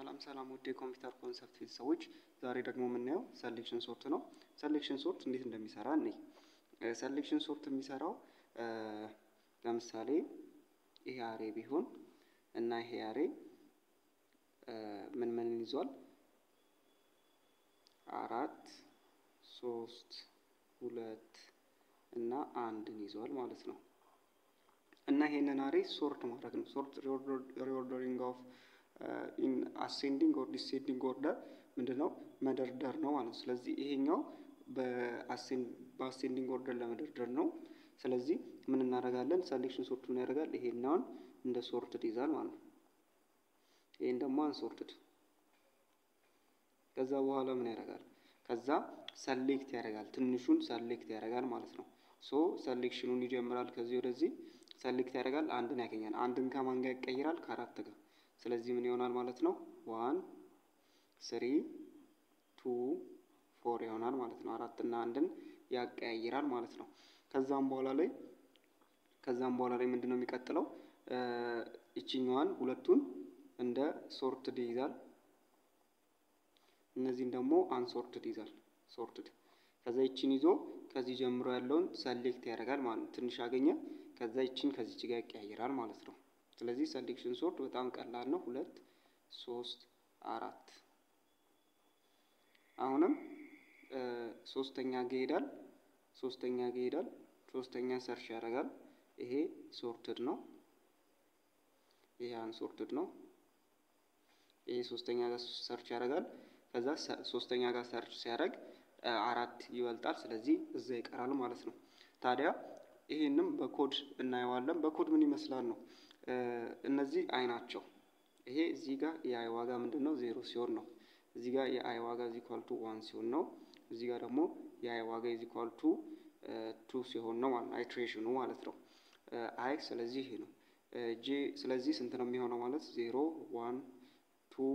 ሰላም ሰላም ውድ የኮምፒውተር ኮንሰፕት ቤተሰቦች፣ ዛሬ ደግሞ የምናየው ሰሌክሽን ሶርት ነው። ሰሌክሽን ሶርት እንዴት እንደሚሰራ እኔ ሰሌክሽን ሶርት የሚሰራው ለምሳሌ ይሄ አሬ ቢሆን እና ይሄ አሬ ምን ምንን ይዟል? አራት ሶስት ሁለት እና አንድን ይዟል ማለት ነው። እና ይሄንን አሬ ሶርት ማድረግ ነው። ሶርት ሪኦርደሪንግ ኦፍ ኢን አሴንዲንግ ኦር ዲሴንዲንግ ኦርደር ምንድን ነው መደርደር ነው ማለት ነው። ስለዚህ ይሄኛው በአሴንዲንግ ኦርደር ለመደርደር ነው። ስለዚህ ምን እናደርጋለን? ሰሌክሽን ሶርት ምን ያደርጋል? ይሄኛውን እንደ ሶርትድ ይዛል ማለት ነው። ይሄን ደግሞ አንሶርትድ። ከዛ በኋላ ምን ያደርጋል? ከዛ ሰሌክት ያደርጋል። ትንሹን ሰሌክት ያደርጋል ማለት ነው። ሶ ሰሌክሽኑን ይጀምራል ከዚህ ወደዚህ ሰሌክት ያደርጋል። አንድን ያገኛል። አንድን ከማን ጋር ይቀይራል? ከአራት ጋር። ስለዚህ ምን ይሆናል ማለት ነው? ዋን ስሪ ቱ ፎር ይሆናል ማለት ነው። አራት እና አንድን ያቀያይራል ማለት ነው። ከዛም በኋላ ላይ ከዛም በኋላ ላይ ምንድን ነው የሚቀጥለው? ይችኛዋን ሁለቱን እንደ ሶርትድ ይይዛል። እነዚህን ደግሞ አንሶርትድ ይዛል። ሶርትድ ከዛ ይችን ይዞ ከዚህ ጀምሮ ያለውን ሰሌክት ያደርጋል ማለት ነው። ትንሽ አገኘ። ከዛ ይችን ከዚች ጋር ያቀያይራል ማለት ነው። ስለዚህ ሰሌክሽን ሶርት በጣም ቀላል ነው። ሁለት ሶስት አራት አሁንም ሶስተኛ ጋ ይሄዳል። ሶስተኛ ጋ ይሄዳል። ሶስተኛ ሰርች ያደርጋል። ይሄ ሶርትድ ነው። ይሄ አንሶርትድ ነው። ይሄ ሶስተኛ ጋር ሰርች ያደርጋል። ከዛ ሶስተኛ ጋር ሰርች ሲያደርግ አራት ይበልጣል። ስለዚህ እዛ ይቀራል ማለት ነው። ታዲያ ይሄንም በኮድ እናየዋለን። በኮድ ምን ይመስላል ነው። እነዚህ አይ ናቸው። ይሄ እዚህ ጋር የአይ ዋጋ ምንድን ነው? ዜሮ ሲሆን ነው። እዚህ ጋር የአይ ዋጋ ኢዝ ኢኳል ቱ ዋን ሲሆን ነው። እዚህ ጋር ደግሞ የአይ ዋጋ ኢዝ ኢኳል ቱ ቱ ሲሆን ነው ማለት ነው። አይትሬሽኑ ማለት ነው። አይ ስለዚህ ይሄ ነው። ጄ ስለዚህ ስንት ነው የሚሆነው ማለት ዜሮ ዋን ቱ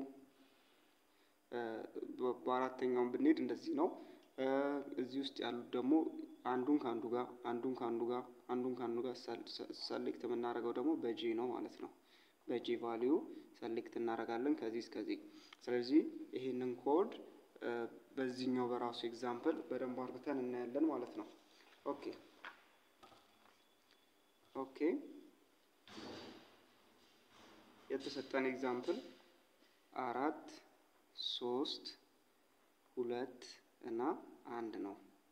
በአራተኛውን ብንሄድ እንደዚህ ነው። እዚህ ውስጥ ያሉት ደግሞ አንዱን ከአንዱ ጋር አንዱን ከአንዱ ጋር አንዱን ከአንዱ ጋር ሰሌክት የምናደርገው ደግሞ በጄ ነው ማለት ነው። በጄ ቫሊዩ ሰሌክት እናደርጋለን ከዚህ እስከዚህ። ስለዚህ ይሄንን ኮድ በዚህኛው በራሱ ኤግዛምፕል በደንብ አርግተን እናያለን ማለት ነው። ኦኬ ኦኬ የተሰጠን ኤግዛምፕል አራት ሶስት ሁለት እና አንድ ነው።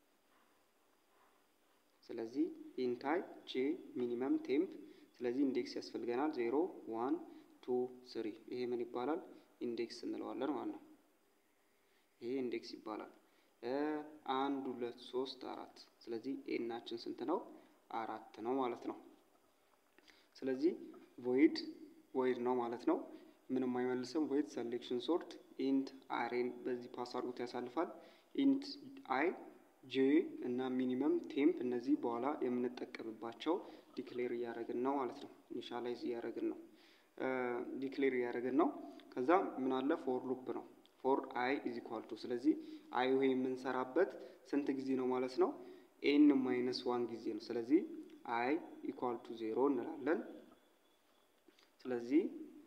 ስለዚህ ኢንታይ ጄ ሚኒመም ቴምፕ ስለዚህ ኢንዴክስ ያስፈልገናል። ዜሮ ዋን ቱ ስሪ ይሄ ምን ይባላል? ኢንዴክስ እንለዋለን ማለት ነው። ይሄ ኢንዴክስ ይባላል። አንድ ሁለት ሶስት አራት ስለዚህ ኤናችን ስንት ነው? አራት ነው ማለት ነው። ስለዚህ ቮይድ ቮይድ ነው ማለት ነው። ምንም አይመልስም። ቮይድ ሰሌክሽን ሶርት ኢንት አሬን በዚህ ፓስ አድርጎት ያሳልፋል። ኢንት አይ ጄ እና ሚኒመም ቴምፕ እነዚህ በኋላ የምንጠቀምባቸው ዲክሌር እያደረግን ነው ማለት ነው። ኢኒሻላይዝ እያደረግን ነው ዲክሌር እያደረግን ነው። ከዛ ምን አለ ፎር ሉፕ ነው። ፎር አይ ኢዝ ኢኳል ቱ ስለዚህ አይ ይሄ የምንሰራበት ስንት ጊዜ ነው ማለት ነው? ኤን ማይነስ ዋን ጊዜ ነው። ስለዚህ አይ ኢኳል ቱ ዜሮ እንላለን። ስለዚህ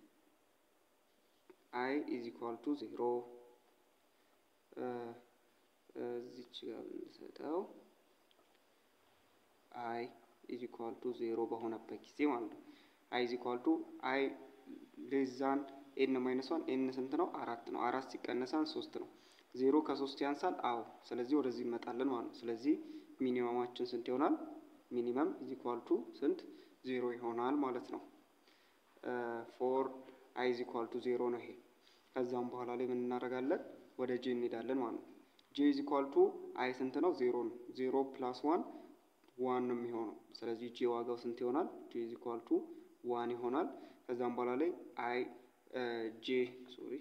አይ ኢዝ ኢኳል ቱ ዜሮ እዚች ጋር ብንሰጠው አይ ኢዝ ኢኳል ቱ ዜሮ በሆነበት ጊዜ ማለት ነው። አይ ኢዝ ኢኳል ቱ አይ ሌዛን ኤን ማይነስ ዋን ኤን ስንት ነው? አራት ነው። አራት ሲቀነሳን ሶስት ነው። ዜሮ ከሶስት ያንሳል? አዎ። ስለዚህ ወደዚህ እንመጣለን ማለት ነው። ስለዚህ ሚኒመማችን ስንት ይሆናል? ሚኒመም ኢዝ ኢኳል ቱ ስንት? ዜሮ ይሆናል ማለት ነው። ፎር አይ ኢዝ ኢኳል ቱ ዜሮ ነው ይሄ። ከዛም በኋላ ላይ ምን እናደርጋለን? ወደ ጄ እንሄዳለን ማለት ነው። ጄ ኢዝ ኢኳል ቱ አይ ስንት ነው? ዜሮ ነው። ዜሮ ፕላስ ዋን ዋን ነው የሚሆነው። ስለዚህ ጄ ዋጋው ስንት ይሆናል? ጄ ኢዝ ኢኳል ቱ ዋን ይሆናል። ከዛም በኋላ ላይ አይ ጄ ሶሪ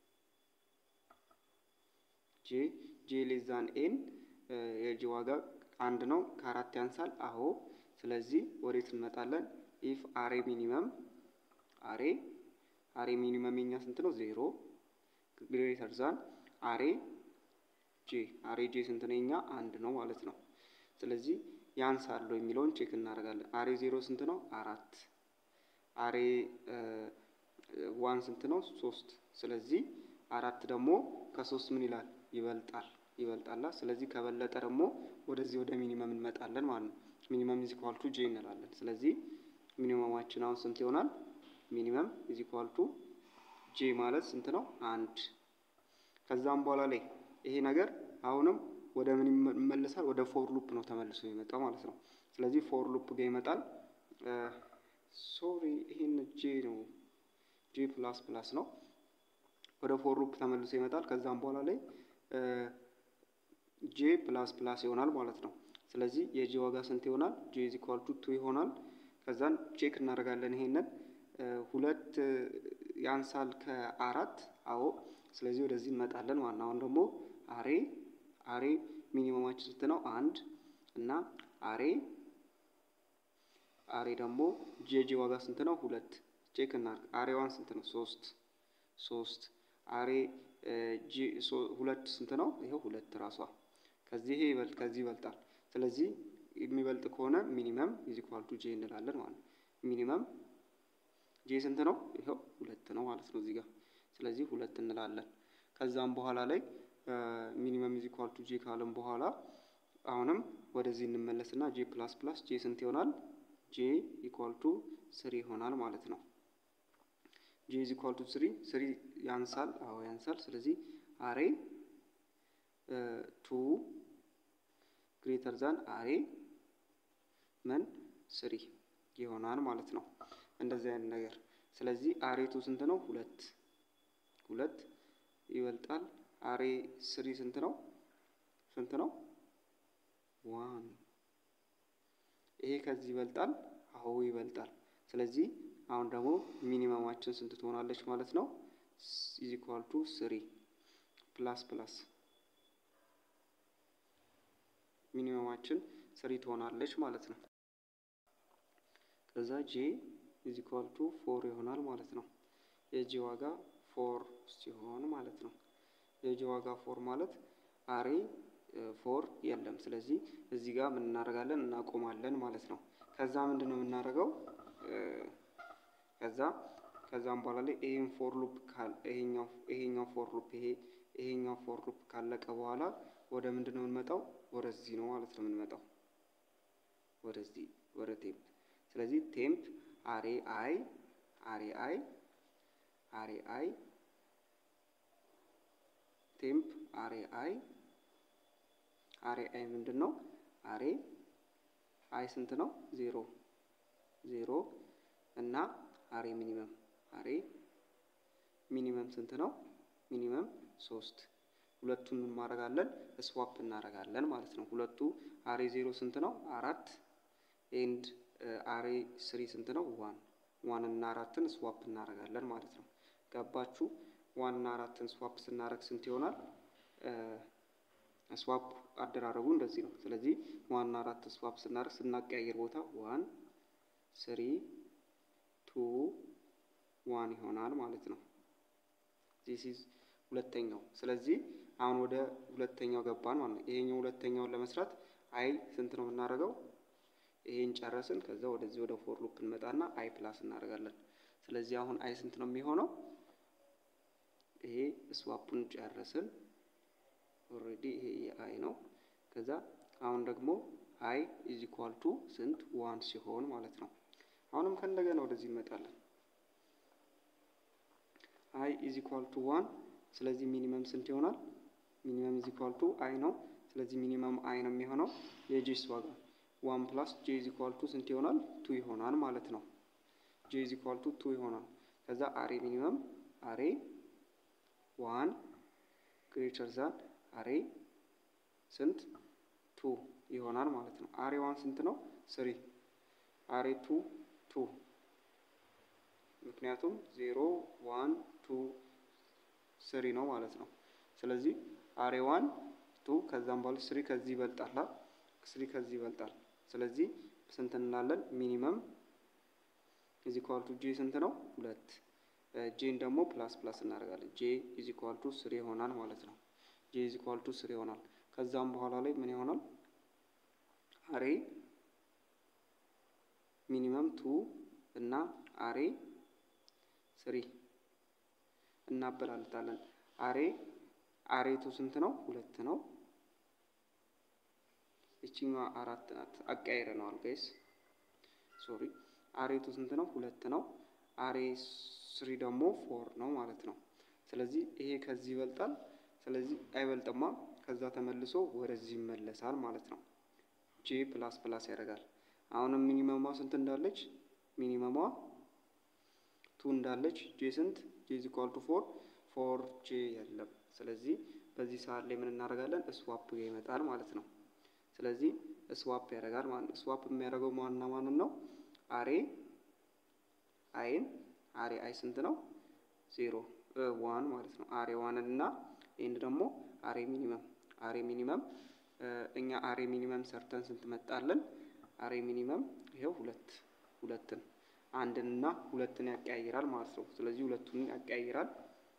ጄ ጄ ሌዛን ኤን የጄ ዋጋ አንድ ነው። ከአራት ያንሳል? አዎ። ስለዚህ ወዴት እንመጣለን? ኢፍ አሬ ሚኒመም አሬ አሬ ሚኒመም የኛ ስንት ነው? ዜሮ ግሬተር ዛን አሬ ጄ አሬ ጄ ስንት ነው? የኛ አንድ ነው ማለት ነው። ስለዚህ ያንሳሉ የሚለውን ቼክ እናደርጋለን። አሬ ዜሮ ስንት ነው? አራት አሬ ዋን ስንት ነው? ሶስት። ስለዚህ አራት ደግሞ ከሶስት ምን ይላል? ይበልጣል ይበልጣላ። ስለዚህ ከበለጠ ደግሞ ወደዚህ ወደ ሚኒመም እንመጣለን ማለት ነው። ሚኒመም ኢዝ ኢኳል ቱ ጄ እንላለን። ስለዚህ ሚኒመማችን አሁን ስንት ይሆናል? ሚኒመም ኢዝ ኢኳል ቱ ጄ ማለት ስንት ነው? አንድ። ከዛም በኋላ ላይ ይሄ ነገር አሁንም ወደ ምን ይመለሳል? ወደ ፎር ሉፕ ነው ተመልሶ የሚመጣው ማለት ነው። ስለዚህ ፎር ሉፕ ጋር ይመጣል። ሶሪ ይሄን ጄ ነው ጄ ፕላስ ፕላስ ነው። ወደ ፎር ሉፕ ተመልሶ ይመጣል። ከዛም በኋላ ላይ ጄ ፕላስ ፕላስ ይሆናል ማለት ነው። ስለዚህ የጄ ዋጋ ስንት ይሆናል? ጄ ኢዝ ኢኳል ቱ ቱ ይሆናል። ከዛን ቼክ እናደርጋለን ይሄንን ሁለት ያንሳል ከአራት አዎ። ስለዚህ ወደዚህ እንመጣለን ማለት ነው። አሁን ደግሞ አሬ አሬ ሚኒመማችን ስንት ነው? አንድ እና አሬ አሬ ደግሞ ጄጄ ዋጋ ስንት ነው? ሁለት ቼክ እናድርግ። አሬ ዋን ስንት ነው? ሶስት ሶስት አሬ ሁለት ስንት ነው? ይኸው ሁለት ራሷ ከዚህ ይበልጥ ከዚህ ይበልጣል። ስለዚህ የሚበልጥ ከሆነ ሚኒመም ኢዝ ኢኳል ቱ ጄ እንላለን ማለት ነው። ሚኒመም ጄ ስንት ነው? ይኸው ሁለት ነው ማለት ነው እዚህ ጋር። ስለዚህ ሁለት እንላለን። ከዛም በኋላ ላይ ሚኒመም ኢዝ ኢኳል ቱ ጄ ካለም በኋላ አሁንም ወደዚህ እንመለስና ጄ ፕላስ ፕላስ ጄ ስንት ይሆናል? ጄ ኢኳል ቱ ስሪ ይሆናል ማለት ነው። ጄ ኢዝ ኢኳል ቱ ስሪ ስሪ ያንሳል። አዎ ያንሳል። ስለዚህ አሬ ቱ ግሬተር ዛን አሬ ምን ስሪ ይሆናል ማለት ነው። እንደዚህ አይነት ነገር። ስለዚህ አሬ ቱ ስንት ነው? ሁለት ሁለት ይበልጣል። አሬ ስሪ ስንት ነው? ስንት ነው? ዋን ይሄ ከዚህ ይበልጣል። አዎ ይበልጣል። ስለዚህ አሁን ደግሞ ሚኒመማችን ስንት ትሆናለች ማለት ነው? ኢዝ ኢኳል ቱ ስሪ ፕላስ ፕላስ ሚኒመማችን ስሪ ትሆናለች ማለት ነው። ከዛ ጄ ኢዝ ኢኳል ቱ ፎር ይሆናል ማለት ነው። የጄ ዋጋ ፎር ሲሆን ማለት ነው። የጄ ዋጋ ፎር ማለት አሬ ፎር የለም። ስለዚህ እዚህ ጋር ምን እናደርጋለን? እናቆማለን ማለት ነው። ከዛ ምንድን ነው የምናደርገው? ከዛ ከዛም በኋላ ላይ ይሄን ፎር ሉፕ ካል ይሄኛው ይሄኛው ፎር ሉፕ ይሄ ይሄኛው ፎር ሉፕ ካለቀ በኋላ ወደ ምንድን ነው የምንመጣው? ወደዚህ ነው ማለት ነው የምንመጣው። ወደዚህ ወደ ቴምፕ። ስለዚህ ቴምፕ አሬ አይ አሬ አይ አሬ አይ ቴምፕ አሬ አይ አሬ አይ ምንድን ነው? አሬ አይ ስንት ነው? ዜሮ ዜሮ እና አሬ ሚኒመም አሬ ሚኒመም ስንት ነው? ሚኒመም ሶስት ሁለቱን ምን ማድረጋለን? ስዋፕ እናደርጋለን ማለት ነው። ሁለቱ አሬ ዜሮ ስንት ነው? አራት ኤንድ አሬ ስሪ ስንት ነው? ዋን ዋን እና አራትን ስዋፕ እናደርጋለን ማለት ነው። ገባችሁ? ዋን እና አራትን ስዋፕ ስናደርግ ስንት ይሆናል? ስዋፕ አደራረጉ እንደዚህ ነው። ስለዚህ ዋን እና አራት ስዋፕ ስናደርግ ስናቀያየር ቦታ ዋን ስሪ ቱ ዋን ይሆናል ማለት ነው። ዚስ ኢዝ ሁለተኛው። ስለዚህ አሁን ወደ ሁለተኛው ገባን ማለት ነው። ይሄኛው ሁለተኛውን ለመስራት አይ ስንት ነው የምናደርገው? ይሄን ጨረስን። ከዛ ወደዚህ ወደ ፎር ሉፕ እንመጣና አይ ፕላስ እናደርጋለን። ስለዚህ አሁን አይ ስንት ነው የሚሆነው? ይሄ ስዋፑን ጨረስን። ኦልሬዲ ይሄ የአይ ነው። ከዛ አሁን ደግሞ አይ ኢዝ ኢኳል ቱ ስንት ዋን ሲሆን ማለት ነው። አሁንም ከእንደገና ወደዚህ እንመጣለን። አይ ኢዝ ኢኳል ቱ ዋን ስለዚህ ሚኒመም ስንት ይሆናል? ሚኒመም ኢዝ ኢኳል ቱ አይ ነው። ስለዚህ ሚኒመም አይ ነው የሚሆነው። የጄስ ዋጋ ዋን ፕላስ ጄ ኢዝ ኢኳል ቱ ስንት ይሆናል? ቱ ይሆናል ማለት ነው። ጄ ኢዝ ኢኳል ቱ ቱ ይሆናል። ከዛ አሬ ሚኒመም አሬ ዋን ግሬተር ዛን አሬ ስንት ቱ ይሆናል ማለት ነው። አሬ ዋን ስንት ነው? ስሪ አሬ ቱ ቱ ምክንያቱም ዜሮ ዋን ቱ ስሪ ነው ማለት ነው። ስለዚህ አሬ ዋን ቱ ከዛም በኋላ ስሪ ከዚህ ይበልጣል። ስሪ ከዚህ ይበልጣል። ስለዚህ ስንት እንላለን? ሚኒመም ኢዝ ኢኳል ቱ ጄ ስንት ነው? ሁለት ጄን ደግሞ ፕላስ ፕላስ እናደርጋለን። ጄ ኢዝ ኢኳል ቱ ስሪ ይሆናል ማለት ነው። ጄ ኢዝ ኢኳል ቱ ስሪ ይሆናል። ከዛም በኋላ ላይ ምን ይሆናል? አሬ ሚኒመም ቱ እና አሬ ስሪ እናበላልጣለን። አሬ አሬቱ ስንት ነው? ሁለት ነው። ይችኛዋ አራት ናት። አቀያይረነዋል ጋይስ ሶሪ። አሬቱ ስንት ነው? ሁለት ነው። አሬ ስሪ ደግሞ ፎር ነው ማለት ነው። ስለዚህ ይሄ ከዚህ ይበልጣል። ስለዚህ አይበልጥማ። ከዛ ተመልሶ ወደዚህ ይመለሳል ማለት ነው። ጄ ፕላስ ፕላስ ያደርጋል። አሁንም ሚኒመሟ ስንት እንዳለች ሚኒመሟ ቱ እንዳለች ጄ ስንት ጄ ኢዝ ኢኳል ቱ ፎር ፎር ጄ የለም። ስለዚህ በዚህ ሰዓት ላይ ምን እናደርጋለን? ስዋፕ ይመጣል ማለት ነው። ስለዚህ ስዋፕ ያደርጋል ማለት ነው። ስዋፕ የሚያደርገው ማንና ማንን ነው? አሬ አይን አሬ አይ ስንት ነው? ዜሮ ዋን ማለት ነው። አሬ ዋንን እና ይህን ደግሞ አሬ ሚኒመም አሬ ሚኒመም እኛ አሬ ሚኒመም ሰርተን ስንት መጣለን? አሬ ሚኒመም ይኸው ሁለት ሁለትን አንድን እና ሁለትን ያቀያይራል ማለት ነው። ስለዚህ ሁለቱን ያቀያይራል።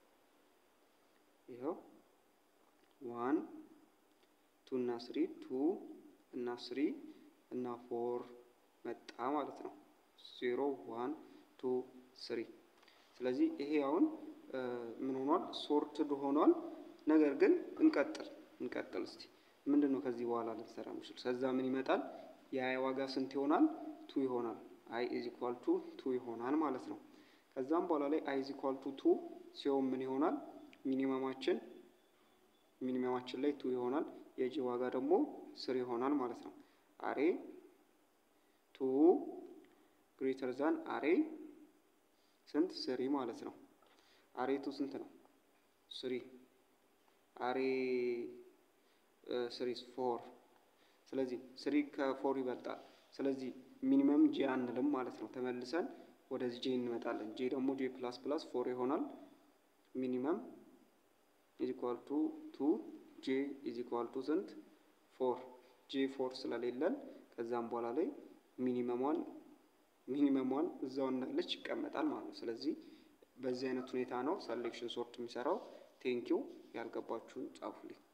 ይኸው ዋን ቱ እና ስሪ ቱ እና ስሪ እና ፎር መጣ ማለት ነው። ዜሮ ዋን ቱ ስሪ። ስለዚህ ይሄ አሁን ምን ሆኗል? ሶርትድ ሆኗል። ነገር ግን እንቀጥል እንቀጥል እስቲ ምንድን ነው ከዚህ በኋላ ልንሰራ ምችል? ከዛ ምን ይመጣል? የአይ ዋጋ ስንት ይሆናል? ቱ ይሆናል። አይ ኢዝ ኢኳል ቱ ቱ ይሆናል ማለት ነው። ከዛም በኋላ ላይ አይ ኢዝ ኢኳል ቱ ቱ ሲሆን ምን ይሆናል? ሚኒመማችን ሚኒመማችን ላይ ቱ ይሆናል። የጂ ዋጋ ደግሞ ስር ይሆናል ማለት ነው። አሬ ቱ ግሬተር ዛን አሬ ስንት ስሪ ማለት ነው። አሬ ቱ ስንት ነው? ስሪ አሬ ስሪ ፎር። ስለዚህ ስሪ ከፎር ይበልጣል። ስለዚህ ሚኒመም ጄ አንልም ማለት ነው። ተመልሰን ወደዚህ ጄ እንመጣለን። ጄ ደግሞ ጄ ፕላስ ፕላስ ፎር ይሆናል። ሚኒመም ኢዝ ኢኳል ቱ ቱ ጄ ኢዝ ኢኳል ቱ ስንት ፎር። ጄ ፎር ስለሌለን ከዛም በኋላ ላይ ሚኒመሟን ሚኒመሟን እዛው እንዳለች ይቀመጣል ማለት ነው። ስለዚህ በዚህ አይነት ሁኔታ ነው ሰሌክሽን ሶርት የሚሰራው። ቴንኪው ያልገባችሁን ጻፉልኝ።